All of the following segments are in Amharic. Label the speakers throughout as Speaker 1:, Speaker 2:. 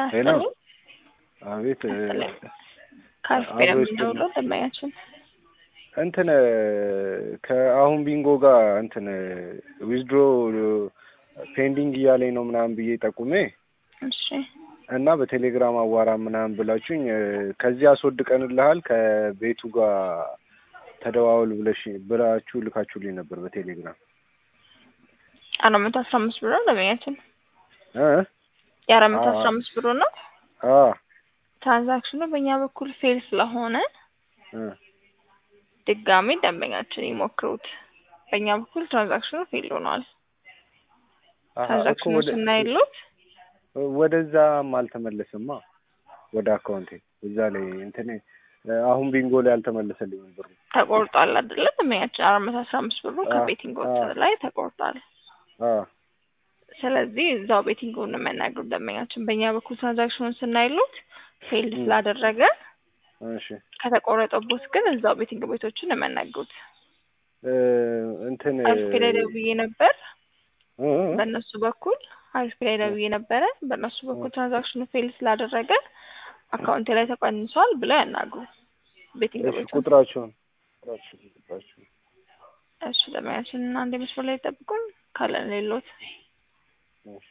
Speaker 1: ሄሎ
Speaker 2: ይስጥልኝ።
Speaker 1: አቤት እ፣
Speaker 2: ከአሪፍ
Speaker 1: አብሮ
Speaker 2: ቤት
Speaker 1: ይስጥልኝ።
Speaker 2: የምንደውለው ደንበኛችን
Speaker 1: እንትን እ፣ ከአሁን ቢንጎ ጋር እንትን ዊዝድሮ ፔንዲንግ እያለኝ ነው ምናምን ብዬ ጠቁሜ
Speaker 2: እሺ
Speaker 1: እና በቴሌግራም አዋራ ምናምን ብላችሁኝ እ፣ ከዚህ አስወድቀንልሃል ከቤቱ ጋር ተደዋወል ብለሽ ብላችሁ ልካችሁልኝ ነበር በቴሌግራም
Speaker 2: አራት መቶ አስራ አምስት ብር ነው ደንበኛችን
Speaker 1: እ
Speaker 2: የአራት መቶ
Speaker 1: አዎ።
Speaker 2: አስራ አምስት ብሩ ነው።
Speaker 1: አ
Speaker 2: ትራንዛክሽኑ በእኛ በኩል ፌል ስለሆነ
Speaker 1: እ
Speaker 2: ድጋሚ ደንበኛችን ይሞክሩት። በእኛ በኩል ትራንዛክሽኑ ፌል ሆኗል።
Speaker 1: አሀ፣ እኮ
Speaker 2: ትራንዛክሽኑ
Speaker 1: ወደ
Speaker 2: ስናይሉት
Speaker 1: ወደዛም አልተመለስማ ወደ አካውንቴ እዛ ላይ እንትን እ፣ አሁን ቢንጎ ላይ አልተመለሰልኝም ብሩ
Speaker 2: ተቆርጧል አይደለ? ደንበኛችን አራት መቶ አስራ አምስት ብሩ
Speaker 1: አ፣
Speaker 2: ከቤቲንግ
Speaker 1: አ።
Speaker 2: ላይ ተቆርጧል።
Speaker 1: አ
Speaker 2: ስለዚህ እዛው ቤቲንጉን ነው የሚያናግሩት ደንበኛችን። በእኛ በኩል ትራንዛክሽኑን ስናይሉት ፌል
Speaker 1: ም።
Speaker 2: ስላደረገ
Speaker 1: እሺ
Speaker 2: ከተቆረጠቦት ግን እዛው ቤቲንግ ቤቶችን ነው የሚያናግሩት።
Speaker 1: እ፣ እንትን
Speaker 2: አሪፍ ላይ ደውዬ ነበር
Speaker 1: እ፣ እ፣
Speaker 2: በእነሱ በኩል አሪፍ ላይ ደውዬ ነበረ። በእነሱ በኩል ትራንዛክሽኑ ፌል ስላደረገ አካውንት ላይ ተቀንሷል ብለው ያናግሩ ቤቲንግ
Speaker 1: እሺ
Speaker 2: ቤቶች።
Speaker 1: ቁጥራቸውን ቁጥራቸውን ቁጥራቸውን
Speaker 2: እሺ ደንበኛችን እና አንድ መስመር ላይ ጠብቁን ካለን ሌሎት
Speaker 1: እሺ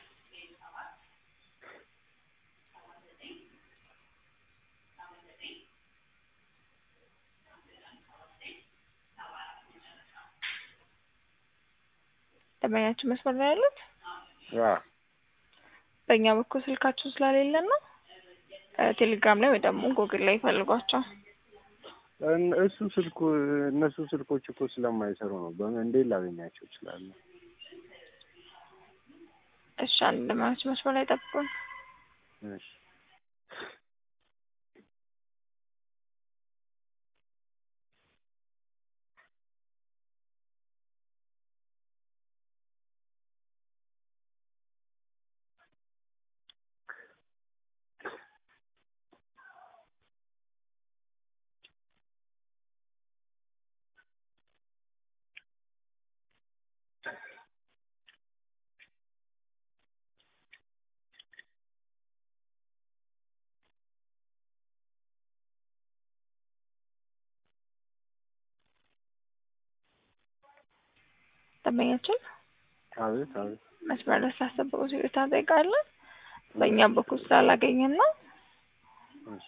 Speaker 2: ደንበኛችን መስመር ላይ ያሉት
Speaker 1: አ
Speaker 2: በእኛ በኩል ስልካቸው ስለሌለን ነው። እ፣ ቴሌግራም ላይ ወይ ደግሞ ጉግል ላይ ይፈልጓቸው።
Speaker 1: እን- እሱ ስልኩ እነሱ ስልኮች እኮ ስለማይሰሩ ነው። በምን እንዴት ላገኛቸው እችላለሁ?
Speaker 2: እሺ አንድ ደንበኛችን መስመር ላይ ጠብቁን።
Speaker 1: እሺ
Speaker 2: ደንበኛችን
Speaker 1: አቤት አቤት
Speaker 2: መስመር ላይ ስላስጠበቁ ይቅርታ እንጠይቃለን። በእኛ በኩል ስላላገኘን ነው።
Speaker 1: እሺ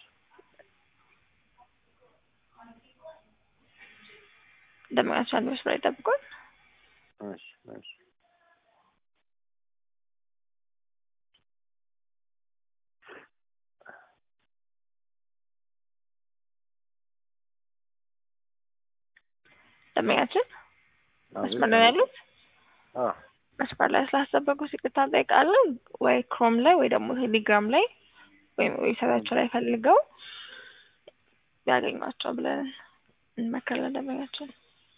Speaker 2: ደንበኛችን አንድ መስመር ላይ ጠብቁን።
Speaker 1: እሺ እሺ
Speaker 2: ደንበኛችን
Speaker 1: አቤት
Speaker 2: መስመር ላይ ያሉት
Speaker 1: አ
Speaker 2: መስመር ላይ ስላስጠበቁ ይቅርታ እንጠይቃለን። ወይ ክሮም ላይ ወይ ደግሞ ቴሌግራም ላይ ወይም ዌብሳይታቸው ላይ ፈልገው ያገኟቸው ብለን እንመክራለን። ደንበኛችን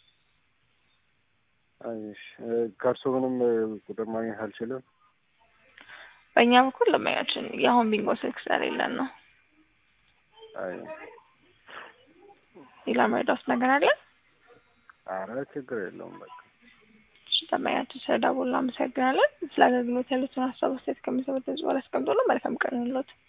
Speaker 1: እሺ እ፣ ከእርሶ ምንም እ፣ ቁጥር ማግኘት አልችልም?
Speaker 2: በእኛ በኩል ደንበኛችን የአሁን ቢንጎ ስልክ ስለሌለን ነው።
Speaker 1: አይ
Speaker 2: ሌላ መረዳት ነገር አለ?
Speaker 1: ኧረ ችግር የለውም በቃ
Speaker 2: እሺ ደንበኛችን ስለደወሉ እናመሰግናለን። ስለ አገልግሎት ያሉትን ሀሳብ አስተያየት ከሚሰሙት ህዝብ አስቀምጦልን መልካም ቀን ይሁንልዎት።